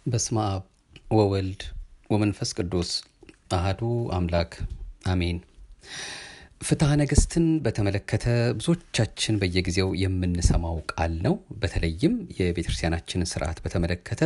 በስመ አብ ወወልድ ወመንፈስ ቅዱስ አህዱ አምላክ አሜን። ፍትሐ ነገሥትን በተመለከተ ብዙዎቻችን በየጊዜው የምንሰማው ቃል ነው። በተለይም የቤተክርስቲያናችንን ስርዓት በተመለከተ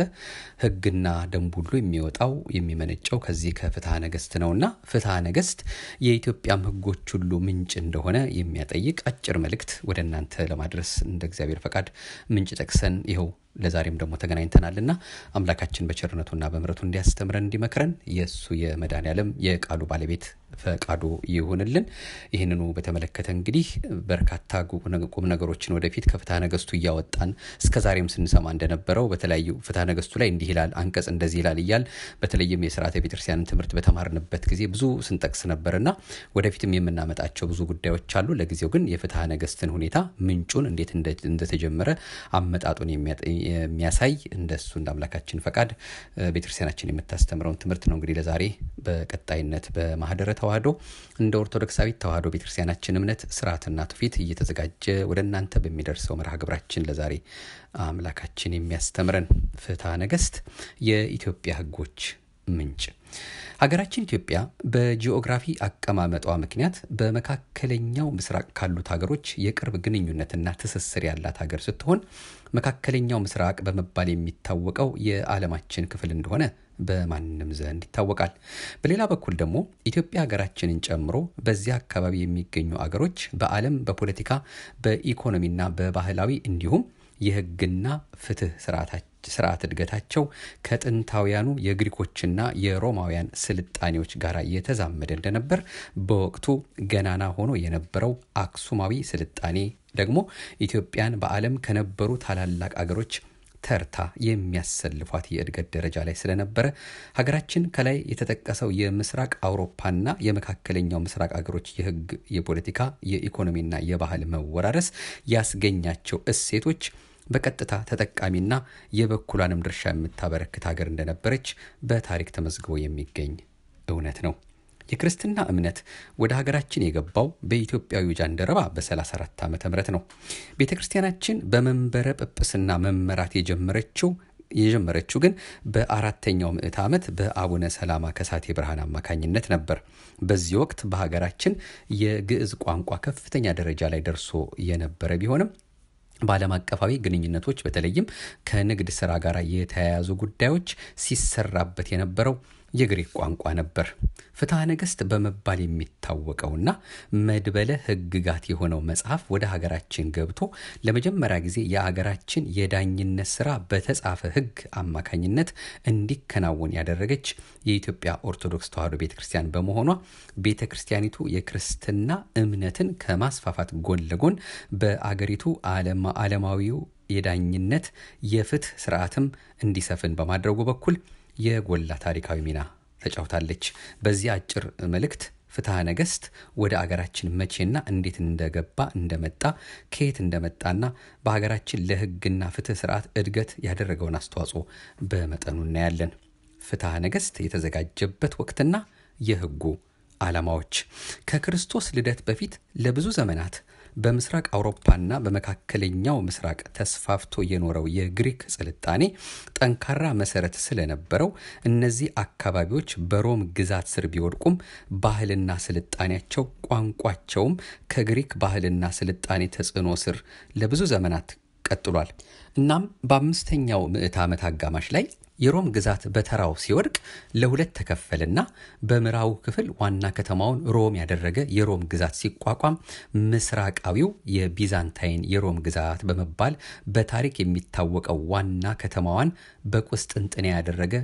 ሕግና ደንብ ሁሉ የሚወጣው የሚመነጨው ከዚህ ከፍትሐ ነገሥት ነውና ፍትሐ ነገሥት የኢትዮጵያም ሕጎች ሁሉ ምንጭ እንደሆነ የሚያጠይቅ አጭር መልእክት ወደ እናንተ ለማድረስ እንደ እግዚአብሔር ፈቃድ ምንጭ ጠቅሰን ይኸው ለዛሬም ደግሞ ተገናኝተናልና አምላካችን በቸርነቱና በምሕረቱ እንዲያስተምረን እንዲመክረን የእሱ የመድኃኔ ዓለም የቃሉ ባለቤት ፈቃዱ ይሁንልን። ይህንኑ በተመለከተ እንግዲህ በርካታ ቁም ነገሮችን ወደፊት ከፍትሐ ነገሥቱ እያወጣን እስከ ዛሬም ስንሰማ እንደነበረው በተለያዩ ፍትሐ ነገሥቱ ላይ እንዲህ ይላል፣ አንቀጽ እንደዚህ ይላል እያል በተለይም የስርዓተ ቤተክርስቲያንን ትምህርት በተማርንበት ጊዜ ብዙ ስንጠቅስ ነበርና ወደፊትም የምናመጣቸው ብዙ ጉዳዮች አሉ። ለጊዜው ግን የፍትሐ ነገሥትን ሁኔታ ምንጩን እንዴት እንደተጀመረ አመጣጡን የሚያሳይ እንደሱ እንደ አምላካችን ፈቃድ ቤተክርስቲያናችን የምታስተምረውን ትምህርት ነው እንግዲህ ለዛሬ በቀጣይነት በማህደረ ተዋህዶ እንደ ኦርቶዶክሳዊት ተዋህዶ ቤተክርስቲያናችን እምነት ስርዓትና ትውፊት እየተዘጋጀ ወደ እናንተ በሚደርሰው መርሃ ግብራችን ለዛሬ አምላካችን የሚያስተምረን ፍትሐ ነገሥት የኢትዮጵያ ሕጎች ምንጭ ሀገራችን ኢትዮጵያ በጂኦግራፊ አቀማመጧ ምክንያት በመካከለኛው ምስራቅ ካሉት ሀገሮች የቅርብ ግንኙነትና ትስስር ያላት ሀገር ስትሆን መካከለኛው ምስራቅ በመባል የሚታወቀው የዓለማችን ክፍል እንደሆነ በማንም ዘንድ ይታወቃል። በሌላ በኩል ደግሞ ኢትዮጵያ ሀገራችንን ጨምሮ በዚያ አካባቢ የሚገኙ አገሮች በዓለም በፖለቲካ በኢኮኖሚና በባህላዊ እንዲሁም የህግና ፍትህ ስርዓት እድገታቸው ከጥንታውያኑ የግሪኮችና የሮማውያን ስልጣኔዎች ጋር የተዛመደ እንደነበር በወቅቱ ገናና ሆኖ የነበረው አክሱማዊ ስልጣኔ ደግሞ ኢትዮጵያን በዓለም ከነበሩ ታላላቅ አገሮች ተርታ የሚያሰልፏት የእድገት ደረጃ ላይ ስለነበረ ሀገራችን ከላይ የተጠቀሰው የምስራቅ አውሮፓና የመካከለኛው ምስራቅ አገሮች የህግ፣ የፖለቲካ፣ የኢኮኖሚና የባህል መወራረስ ያስገኛቸው እሴቶች በቀጥታ ተጠቃሚና የበኩሏንም ድርሻ የምታበረክት ሀገር እንደነበረች በታሪክ ተመዝግቦ የሚገኝ እውነት ነው። የክርስትና እምነት ወደ ሀገራችን የገባው በኢትዮጵያዊ ጃንደረባ በ34 ዓመተ ምህረት ነው። ቤተ ክርስቲያናችን በመንበረ ጵጵስና መመራት የጀመረችው የጀመረችው ግን በአራተኛው ምዕት ዓመት በአቡነ ሰላማ ከሳቴ ብርሃን አማካኝነት ነበር። በዚህ ወቅት በሀገራችን የግዕዝ ቋንቋ ከፍተኛ ደረጃ ላይ ደርሶ የነበረ ቢሆንም በዓለም አቀፋዊ ግንኙነቶች በተለይም ከንግድ ስራ ጋር የተያያዙ ጉዳዮች ሲሰራበት የነበረው የግሪክ ቋንቋ ነበር። ፍትሐ ነገሥት በመባል የሚታወቀውና መድበለ ሕግጋት የሆነው መጽሐፍ ወደ ሀገራችን ገብቶ ለመጀመሪያ ጊዜ የሀገራችን የዳኝነት ስራ በተጻፈ ሕግ አማካኝነት እንዲከናወን ያደረገች የኢትዮጵያ ኦርቶዶክስ ተዋሕዶ ቤተ ክርስቲያን በመሆኗ ቤተ ክርስቲያኒቱ የክርስትና እምነትን ከማስፋፋት ጎን ለጎን በአገሪቱ ዓለማዊው የዳኝነት የፍትህ ስርዓትም እንዲሰፍን በማድረጉ በኩል የጎላ ታሪካዊ ሚና ተጫውታለች። በዚህ አጭር መልእክት ፍትሐ ነገሥት ወደ አገራችን መቼና እንዴት እንደገባ እንደመጣ ከየት እንደመጣና በሀገራችን ለሕግና ፍትህ ስርዓት እድገት ያደረገውን አስተዋጽኦ በመጠኑ እናያለን። ፍትሐ ነገሥት የተዘጋጀበት ወቅትና የሕጉ ዓላማዎች ከክርስቶስ ልደት በፊት ለብዙ ዘመናት በምስራቅ አውሮፓና በመካከለኛው ምስራቅ ተስፋፍቶ የኖረው የግሪክ ስልጣኔ ጠንካራ መሰረት ስለነበረው እነዚህ አካባቢዎች በሮም ግዛት ስር ቢወድቁም ባህልና ስልጣኔያቸው፣ ቋንቋቸውም ከግሪክ ባህልና ስልጣኔ ተጽዕኖ ስር ለብዙ ዘመናት ቀጥሏል። እናም በአምስተኛው ምዕት ዓመት አጋማሽ ላይ የሮም ግዛት በተራው ሲወድቅ ለሁለት ተከፈልና በምዕራቡ ክፍል ዋና ከተማውን ሮም ያደረገ የሮም ግዛት ሲቋቋም ምስራቃዊው የቢዛንታይን የሮም ግዛት በመባል በታሪክ የሚታወቀው ዋና ከተማዋን በቁስጥንጥንያ ያደረገ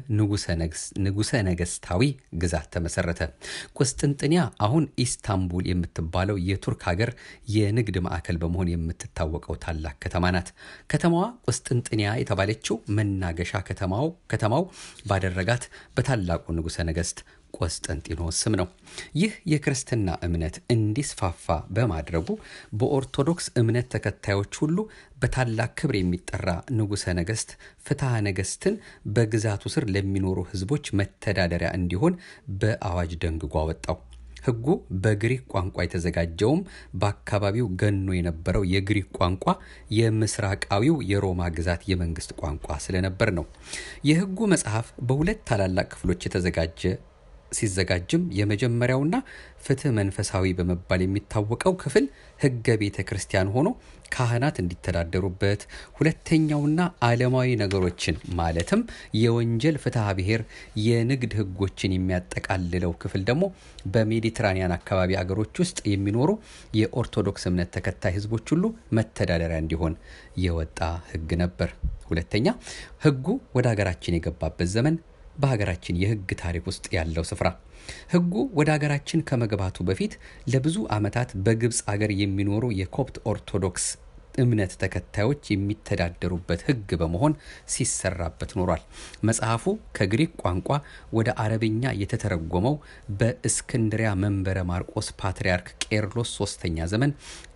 ንጉሰ ነገስታዊ ግዛት ተመሰረተ። ቁስጥንጥንያ አሁን ኢስታንቡል የምትባለው የቱርክ ሀገር የንግድ ማዕከል በመሆን የምትታወቀው ታላቅ ከተማ ናት። ከተማዋ ቁስጥንጥንያ የተባለችው መናገሻ ከተማው ከተማው ባደረጋት በታላቁ ንጉሠ ነገሥት ቆስጠንጢኖስ ስም ነው። ይህ የክርስትና እምነት እንዲስፋፋ በማድረጉ በኦርቶዶክስ እምነት ተከታዮች ሁሉ በታላቅ ክብር የሚጠራ ንጉሠ ነገሥት ፍትሐ ነገሥትን በግዛቱ ስር ለሚኖሩ ሕዝቦች መተዳደሪያ እንዲሆን በአዋጅ ደንግጎ አወጣው። ሕጉ በግሪክ ቋንቋ የተዘጋጀውም በአካባቢው ገኖ የነበረው የግሪክ ቋንቋ የምስራቃዊው የሮማ ግዛት የመንግስት ቋንቋ ስለነበር ነው። የሕጉ መጽሐፍ በሁለት ታላላቅ ክፍሎች የተዘጋጀ ሲዘጋጅም የመጀመሪያውና ፍትህ መንፈሳዊ በመባል የሚታወቀው ክፍል ሕገ ቤተ ክርስቲያን ሆኖ ካህናት እንዲተዳደሩበት፣ ሁለተኛውና ዓለማዊ ነገሮችን ማለትም የወንጀል ፍትሐ ብሔር፣ የንግድ ሕጎችን የሚያጠቃልለው ክፍል ደግሞ በሜዲትራኒያን አካባቢ አገሮች ውስጥ የሚኖሩ የኦርቶዶክስ እምነት ተከታይ ሕዝቦች ሁሉ መተዳደሪያ እንዲሆን የወጣ ሕግ ነበር። ሁለተኛ ሕጉ ወደ ሀገራችን የገባበት ዘመን በሀገራችን የህግ ታሪክ ውስጥ ያለው ስፍራ ህጉ ወደ ሀገራችን ከመግባቱ በፊት ለብዙ ዓመታት በግብፅ አገር የሚኖሩ የኮፕት ኦርቶዶክስ እምነት ተከታዮች የሚተዳደሩበት ህግ በመሆን ሲሰራበት ኖሯል። መጽሐፉ ከግሪክ ቋንቋ ወደ አረብኛ የተተረጎመው በእስክንድሪያ መንበረ ማርቆስ ፓትርያርክ ቄርሎስ ሶስተኛ ዘመን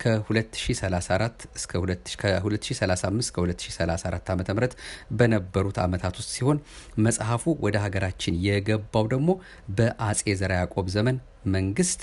ከ2034 እስከ 2035 እስከ 2034 ዓ ም በነበሩት ዓመታት ውስጥ ሲሆን መጽሐፉ ወደ ሀገራችን የገባው ደግሞ በአጼ ዘርዓ ያዕቆብ ዘመን መንግስት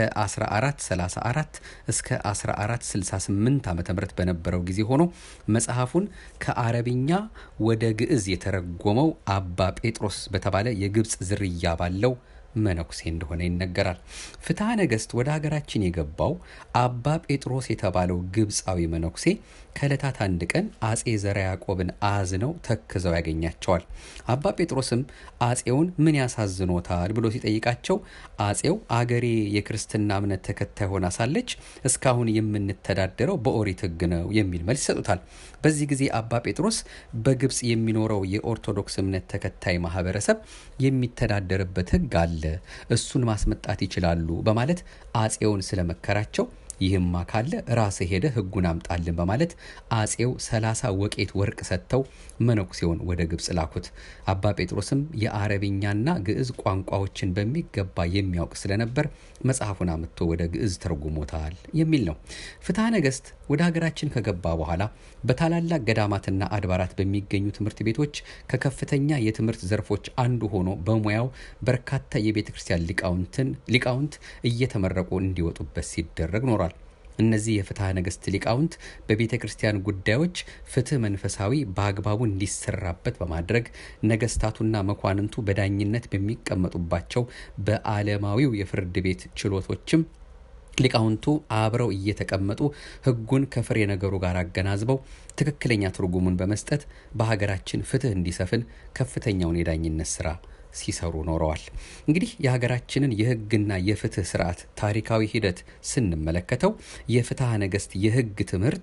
ከ1434 እስከ 1468 ዓ ም በነበረው ጊዜ ሆኖ መጽሐፉን ከአረብኛ ወደ ግዕዝ የተረጎመው አባ ጴጥሮስ በተባለ የግብፅ ዝርያ ባለው መነኩሴ እንደሆነ ይነገራል። ፍትሐ ነገሥት ወደ ሀገራችን የገባው አባ ጴጥሮስ የተባለው ግብፃዊ መነኩሴ ከዕለታት አንድ ቀን አጼ ዘርዓ ያዕቆብን አዝነው ተክዘው ያገኛቸዋል። አባ ጴጥሮስም አጼውን ምን ያሳዝኖታል ብሎ ሲጠይቃቸው አጼው አገሬ የክርስትና እምነት ተከታይ ሆና ሳለች እስካሁን የምንተዳደረው በኦሪት ሕግ ነው የሚል መልስ ይሰጡታል። በዚህ ጊዜ አባ ጴጥሮስ በግብፅ የሚኖረው የኦርቶዶክስ እምነት ተከታይ ማህበረሰብ የሚተዳደርበት ሕግ አለ፣ እሱን ማስመጣት ይችላሉ በማለት አጼውን ስለመከራቸው ይህማ ካለ ራስህ ሄደ ህጉን አምጣልን በማለት አጼው ሰላሳ ወቄት ወርቅ ሰጥተው መነኩሴውን ወደ ግብፅ ላኩት። አባ ጴጥሮስም የአረብኛና ግዕዝ ቋንቋዎችን በሚገባ የሚያውቅ ስለነበር መጽሐፉን አምጥቶ ወደ ግዕዝ ተርጉሞታል የሚል ነው። ፍትሐ ነገሥት ወደ ሀገራችን ከገባ በኋላ በታላላቅ ገዳማትና አድባራት በሚገኙ ትምህርት ቤቶች ከከፍተኛ የትምህርት ዘርፎች አንዱ ሆኖ በሙያው በርካታ የቤተ ክርስቲያን ሊቃውንት እየተመረቁ እንዲወጡበት ሲደረግ ኖሯል። እነዚህ የፍትሐ ነገሥት ሊቃውንት በቤተ ክርስቲያን ጉዳዮች ፍትህ መንፈሳዊ በአግባቡ እንዲሰራበት በማድረግ ነገስታቱና መኳንንቱ በዳኝነት በሚቀመጡባቸው በዓለማዊው የፍርድ ቤት ችሎቶችም ሊቃውንቱ አብረው እየተቀመጡ ሕጉን ከፍሬ ነገሩ ጋር አገናዝበው ትክክለኛ ትርጉሙን በመስጠት በሀገራችን ፍትህ እንዲሰፍን ከፍተኛውን የዳኝነት ስራ ሲሰሩ ኖረዋል። እንግዲህ የሀገራችንን የህግና የፍትህ ስርዓት ታሪካዊ ሂደት ስንመለከተው የፍትሐ ነገሥት የህግ ትምህርት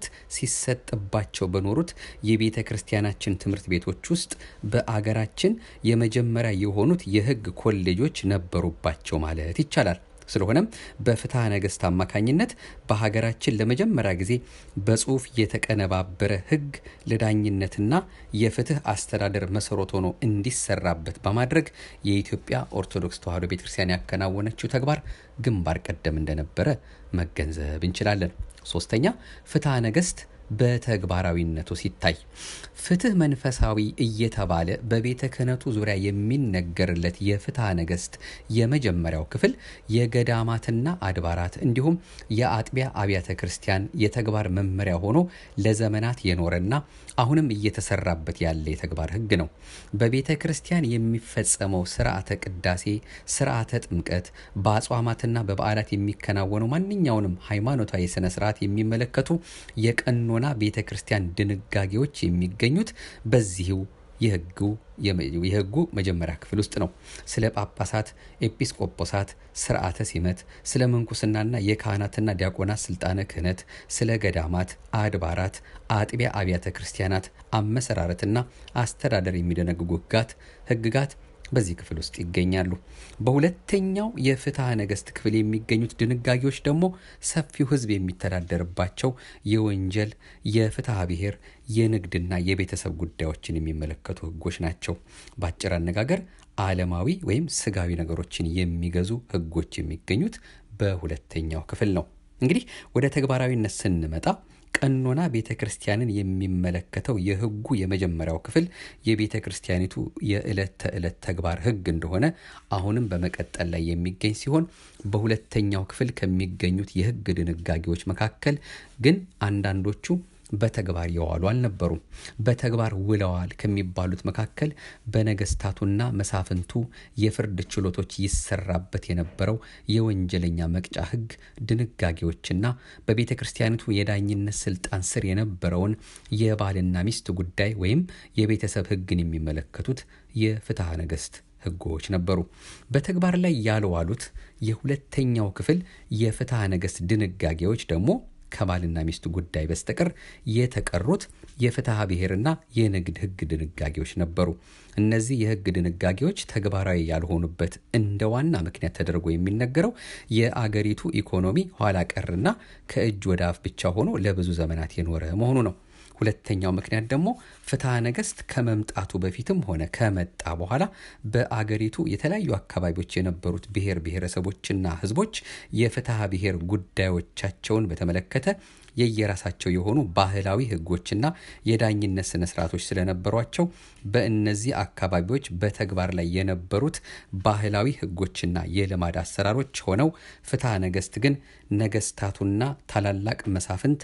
ሲሰጥባቸው በኖሩት የቤተ ክርስቲያናችን ትምህርት ቤቶች ውስጥ በአገራችን የመጀመሪያ የሆኑት የህግ ኮሌጆች ነበሩባቸው ማለት ይቻላል። ስለሆነም በፍትሐ ነገሥት አማካኝነት በሀገራችን ለመጀመሪያ ጊዜ በጽሁፍ የተቀነባበረ ህግ ለዳኝነትና የፍትህ አስተዳደር መሰረት ሆኖ እንዲሰራበት በማድረግ የኢትዮጵያ ኦርቶዶክስ ተዋሕዶ ቤተክርስቲያን ያከናወነችው ተግባር ግንባር ቀደም እንደነበረ መገንዘብ እንችላለን። ሶስተኛ ፍትሐ ነገሥት በተግባራዊነቱ ሲታይ ፍትህ መንፈሳዊ እየተባለ በቤተ ክህነቱ ዙሪያ የሚነገርለት የፍትሐ ነገሥት የመጀመሪያው ክፍል የገዳማትና አድባራት እንዲሁም የአጥቢያ አብያተ ክርስቲያን የተግባር መመሪያ ሆኖ ለዘመናት የኖረና አሁንም እየተሰራበት ያለ የተግባር ህግ ነው። በቤተ ክርስቲያን የሚፈጸመው ስርዓተ ቅዳሴ፣ ስርዓተ ጥምቀት፣ በአጽዋማትና በበዓላት የሚከናወነው ማንኛውንም ሃይማኖታዊ ስነ ስርዓት የሚመለከቱ የቀኖ ና ቤተ ክርስቲያን ድንጋጌዎች የሚገኙት በዚሁ የህጉ መጀመሪያ ክፍል ውስጥ ነው። ስለ ጳጳሳት፣ ኤጲስቆጶሳት ስርዓተ ሲመት፣ ስለ ምንኩስናና የካህናትና ዲያቆናት ስልጣነ ክህነት፣ ስለ ገዳማት፣ አድባራት፣ አጥቢያ አብያተ ክርስቲያናት አመሰራረትና አስተዳደር የሚደነግጉ ህጋት ህግጋት በዚህ ክፍል ውስጥ ይገኛሉ። በሁለተኛው የፍትሐ ነገሥት ክፍል የሚገኙት ድንጋጌዎች ደግሞ ሰፊው ህዝብ የሚተዳደርባቸው የወንጀል፣ የፍትሐ ብሔር፣ የንግድና የቤተሰብ ጉዳዮችን የሚመለከቱ ህጎች ናቸው። በአጭር አነጋገር ዓለማዊ ወይም ስጋዊ ነገሮችን የሚገዙ ህጎች የሚገኙት በሁለተኛው ክፍል ነው። እንግዲህ ወደ ተግባራዊነት ስንመጣ ቀኖና ቤተ ክርስቲያንን የሚመለከተው የሕጉ የመጀመሪያው ክፍል የቤተ ክርስቲያኒቱ የዕለት ተዕለት ተግባር ሕግ እንደሆነ አሁንም በመቀጠል ላይ የሚገኝ ሲሆን በሁለተኛው ክፍል ከሚገኙት የሕግ ድንጋጌዎች መካከል ግን አንዳንዶቹ በተግባር የዋሉ አልነበሩም። በተግባር ውለዋል ከሚባሉት መካከል በነገስታቱና መሳፍንቱ የፍርድ ችሎቶች ይሰራበት የነበረው የወንጀለኛ መቅጫ ሕግ ድንጋጌዎችና በቤተ ክርስቲያኒቱ የዳኝነት ስልጣን ስር የነበረውን የባልና ሚስት ጉዳይ ወይም የቤተሰብ ሕግን የሚመለከቱት የፍትሐ ነገስት ሕጎች ነበሩ። በተግባር ላይ ያልዋሉት የሁለተኛው ክፍል የፍትሐ ነገስት ድንጋጌዎች ደግሞ ከባልና ሚስት ጉዳይ በስተቀር የተቀሩት የፍትሐ ብሔርና የንግድ ሕግ ድንጋጌዎች ነበሩ። እነዚህ የሕግ ድንጋጌዎች ተግባራዊ ያልሆኑበት እንደ ዋና ምክንያት ተደርጎ የሚነገረው የአገሪቱ ኢኮኖሚ ኋላ ቀርና ከእጅ ወደ አፍ ብቻ ሆኖ ለብዙ ዘመናት የኖረ መሆኑ ነው። ሁለተኛው ምክንያት ደግሞ ፍትሐ ነገስት ከመምጣቱ በፊትም ሆነ ከመጣ በኋላ በአገሪቱ የተለያዩ አካባቢዎች የነበሩት ብሔር ብሔረሰቦችና ህዝቦች የፍትሐ ብሔር ጉዳዮቻቸውን በተመለከተ የየራሳቸው የሆኑ ባህላዊ ህጎችና የዳኝነት ስነ ስርዓቶች ስለነበሯቸው በእነዚህ አካባቢዎች በተግባር ላይ የነበሩት ባህላዊ ህጎችና የልማድ አሰራሮች ሆነው ፍትሐ ነገስት ግን ነገስታቱና ታላላቅ መሳፍንት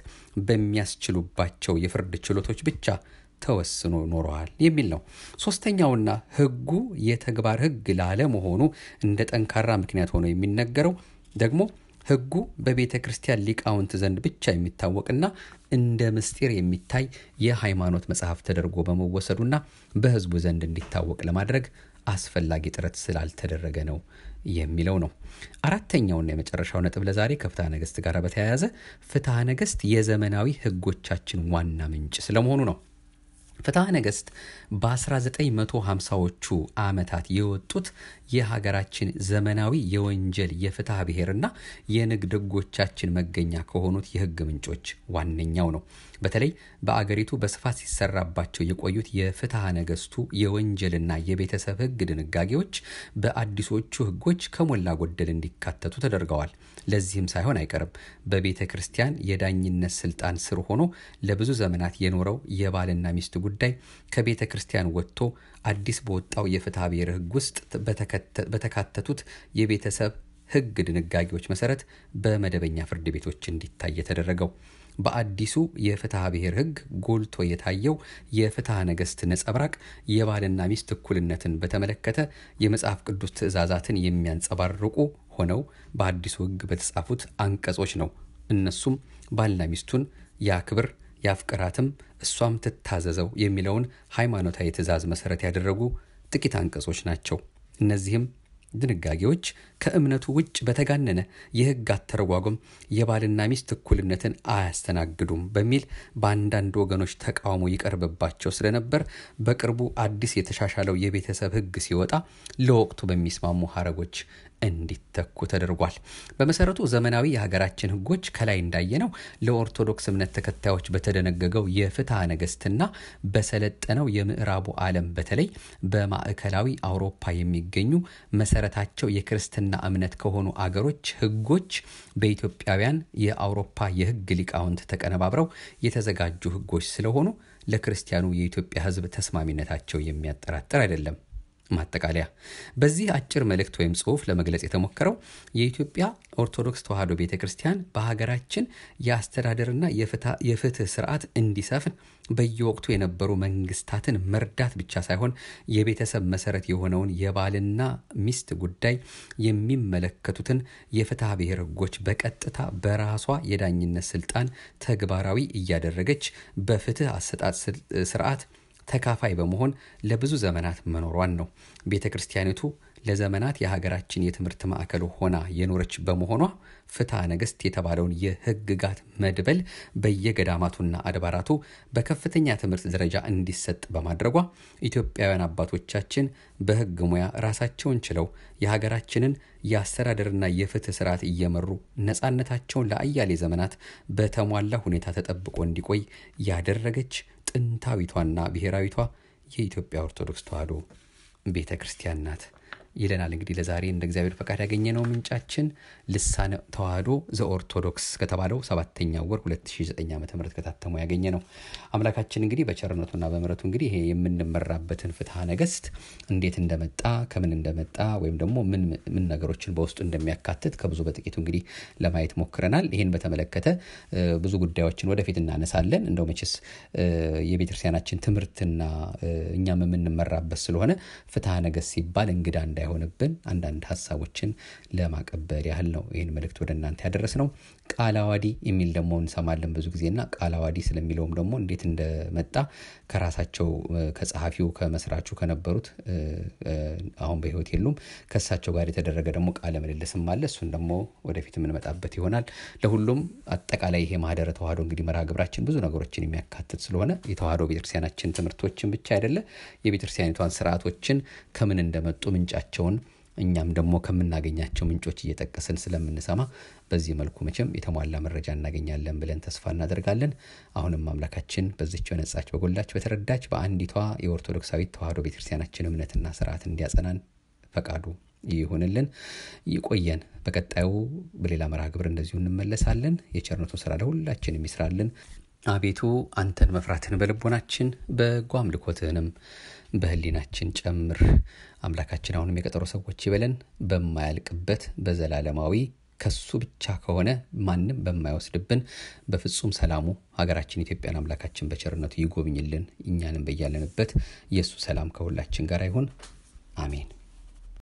በሚያስችሉባቸው የፍርድ ችሎቶች ብቻ ተወስኖ ኖረዋል የሚል ነው። ሶስተኛውና ህጉ የተግባር ህግ ላለመሆኑ እንደ ጠንካራ ምክንያት ሆኖ የሚነገረው ደግሞ ህጉ በቤተ ክርስቲያን ሊቃውንት ዘንድ ብቻ የሚታወቅና እንደ ምስጢር የሚታይ የሃይማኖት መጽሐፍ ተደርጎ በመወሰዱና በህዝቡ ዘንድ እንዲታወቅ ለማድረግ አስፈላጊ ጥረት ስላልተደረገ ነው የሚለው ነው። አራተኛውና የመጨረሻው ነጥብ ለዛሬ ከፍትሐ ነገስት ጋር በተያያዘ ፍትሐ ነገስት የዘመናዊ ህጎቻችን ዋና ምንጭ ስለመሆኑ ነው። ፍትሐ ነገስት በ1950ዎቹ ዓመታት የወጡት የሀገራችን ዘመናዊ የወንጀል የፍትሐ ብሔርና የንግድ ህጎቻችን መገኛ ከሆኑት የህግ ምንጮች ዋነኛው ነው። በተለይ በአገሪቱ በስፋት ሲሰራባቸው የቆዩት የፍትሐ ነገስቱ የወንጀልና የቤተሰብ ህግ ድንጋጌዎች በአዲሶቹ ህጎች ከሞላ ጎደል እንዲካተቱ ተደርገዋል። ለዚህም ሳይሆን አይቀርም በቤተ ክርስቲያን የዳኝነት ስልጣን ስር ሆኖ ለብዙ ዘመናት የኖረው የባልና ሚስት ጉዳይ ከቤተ ክርስቲያን ወጥቶ አዲስ በወጣው የፍትሐ ብሔር ህግ ውስጥ በተካተቱት የቤተሰብ ህግ ድንጋጌዎች መሰረት በመደበኛ ፍርድ ቤቶች እንዲታይ የተደረገው። በአዲሱ የፍትሐ ብሔር ህግ ጎልቶ የታየው የፍትሐ ነገስት ነጸብራቅ የባልና ሚስት እኩልነትን በተመለከተ የመጽሐፍ ቅዱስ ትእዛዛትን የሚያንጸባርቁ ሆነው በአዲሱ ህግ በተጻፉት አንቀጾች ነው። እነሱም ባልና ሚስቱን ያክብር ያፍቅራትም እሷም ትታዘዘው የሚለውን ሃይማኖታዊ ትእዛዝ መሰረት ያደረጉ ጥቂት አንቀጾች ናቸው። እነዚህም ድንጋጌዎች ከእምነቱ ውጭ በተጋነነ የህግ አተረጓጎም የባልና ሚስት እኩልነትን አያስተናግዱም በሚል በአንዳንድ ወገኖች ተቃውሞ ይቀርብባቸው ስለነበር በቅርቡ አዲስ የተሻሻለው የቤተሰብ ህግ ሲወጣ ለወቅቱ በሚስማሙ ሀረጎች እንዲተኩ ተደርጓል። በመሰረቱ ዘመናዊ የሀገራችን ህጎች ከላይ እንዳየነው ለኦርቶዶክስ እምነት ተከታዮች በተደነገገው የፍትሐ ነገስትና በሰለጠነው የምዕራቡ ዓለም በተለይ በማዕከላዊ አውሮፓ የሚገኙ መሰረታቸው የክርስትና እምነት ከሆኑ አገሮች ህጎች በኢትዮጵያውያን የአውሮፓ የህግ ሊቃውንት ተቀነባብረው የተዘጋጁ ህጎች ስለሆኑ ለክርስቲያኑ የኢትዮጵያ ህዝብ ተስማሚነታቸው የሚያጠራጥር አይደለም። ማጠቃለያ በዚህ አጭር መልእክት ወይም ጽሁፍ ለመግለጽ የተሞከረው የኢትዮጵያ ኦርቶዶክስ ተዋሕዶ ቤተ ክርስቲያን በሀገራችን የአስተዳደርና የፍትህ ስርዓት እንዲሰፍን በየወቅቱ የነበሩ መንግስታትን መርዳት ብቻ ሳይሆን የቤተሰብ መሰረት የሆነውን የባልና ሚስት ጉዳይ የሚመለከቱትን የፍትሐ ብሔር ህጎች በቀጥታ በራሷ የዳኝነት ስልጣን ተግባራዊ እያደረገች በፍትህ አሰጣጥ ስርዓት ተካፋይ በመሆን ለብዙ ዘመናት መኖሯን ነው። ቤተ ክርስቲያኒቱ ለዘመናት የሀገራችን የትምህርት ማዕከል ሆና የኖረች በመሆኗ ፍትሐ ነገስት የተባለውን የህግጋት መድበል በየገዳማቱና አድባራቱ በከፍተኛ ትምህርት ደረጃ እንዲሰጥ በማድረጓ ኢትዮጵያውያን አባቶቻችን በህግ ሙያ ራሳቸውን ችለው የሀገራችንን የአስተዳደርና የፍትህ ስርዓት እየመሩ ነፃነታቸውን ለአያሌ ዘመናት በተሟላ ሁኔታ ተጠብቆ እንዲቆይ ያደረገች ጥንታዊቷና ብሔራዊቷ የኢትዮጵያ ኦርቶዶክስ ተዋሕዶ ቤተ ክርስቲያን ናት። ይለናል። እንግዲህ ለዛሬ እንደ እግዚአብሔር ፈቃድ ያገኘነው ምንጫችን ልሳነ ተዋህዶ ዘኦርቶዶክስ ከተባለው ሰባተኛው ወር 2009 ዓ ም ከታተሙ ያገኘ ነው። አምላካችን እንግዲህ በቸርነቱና በምሕረቱ እንግዲህ ይሄ የምንመራበትን ፍትሐ ነገሥት እንዴት እንደመጣ ከምን እንደመጣ ወይም ደግሞ ምን ምን ነገሮችን በውስጡ እንደሚያካትት ከብዙ በጥቂቱ እንግዲህ ለማየት ሞክረናል። ይህን በተመለከተ ብዙ ጉዳዮችን ወደፊት እናነሳለን። እንደው መቼስ የቤተክርስቲያናችን ትምህርትና እኛም የምንመራበት ስለሆነ ፍትሐ ነገሥት ሲባል እንግዳ እንዳይሆንብን አንዳንድ ሀሳቦችን ለማቀበል ያህል ነው ይህን መልእክት ወደ እናንተ ያደረስ ነው። ቃለ ዓዋዲ የሚል ደግሞ እንሰማለን ብዙ ጊዜና ቃለ ዓዋዲ ስለሚለውም ደግሞ እንዴት እንደመጣ ከራሳቸው ከጸሐፊው ከመስራቹ ከነበሩት አሁን በሕይወት የሉም ከእሳቸው ጋር የተደረገ ደግሞ ቃለ ምልልስም አለ። እሱን ደግሞ ወደፊት የምንመጣበት ይሆናል። ለሁሉም አጠቃላይ ይሄ ማህደረ ተዋህዶ እንግዲህ መርሃ ግብራችን ብዙ ነገሮችን የሚያካትት ስለሆነ የተዋህዶ ቤተክርስቲያናችን ትምህርቶችን ብቻ አይደለ የቤተክርስቲያኒቷን ስርዓቶችን ከምን እንደመጡ ምንጫቸውን እኛም ደግሞ ከምናገኛቸው ምንጮች እየጠቀስን ስለምንሰማ በዚህ መልኩ መቼም የተሟላ መረጃ እናገኛለን ብለን ተስፋ እናደርጋለን። አሁንም አምላካችን በዚች በነጻች በጎላች በተረዳች በአንዲቷ የኦርቶዶክሳዊት ተዋህዶ ቤተክርስቲያናችን እምነትና ስርዓት እንዲያጸናን ፈቃዱ ይሁንልን። ይቆየን። በቀጣዩ በሌላ መርሃ ግብር እንደዚሁ እንመለሳለን። የቸርነቱ ስራ ለሁላችን የሚስራልን። አቤቱ አንተን መፍራትን በልቦናችን በጎ አምልኮትህንም በህሊናችን ጨምር። አምላካችን አሁንም የቀጠሮ ሰዎች ይበለን። በማያልቅበት በዘላለማዊ ከሱ ብቻ ከሆነ ማንም በማይወስድብን በፍጹም ሰላሙ ሀገራችን ኢትዮጵያን አምላካችን በቸርነቱ ይጎብኝልን። እኛንም በያለንበት የእሱ ሰላም ከሁላችን ጋር ይሁን። አሜን።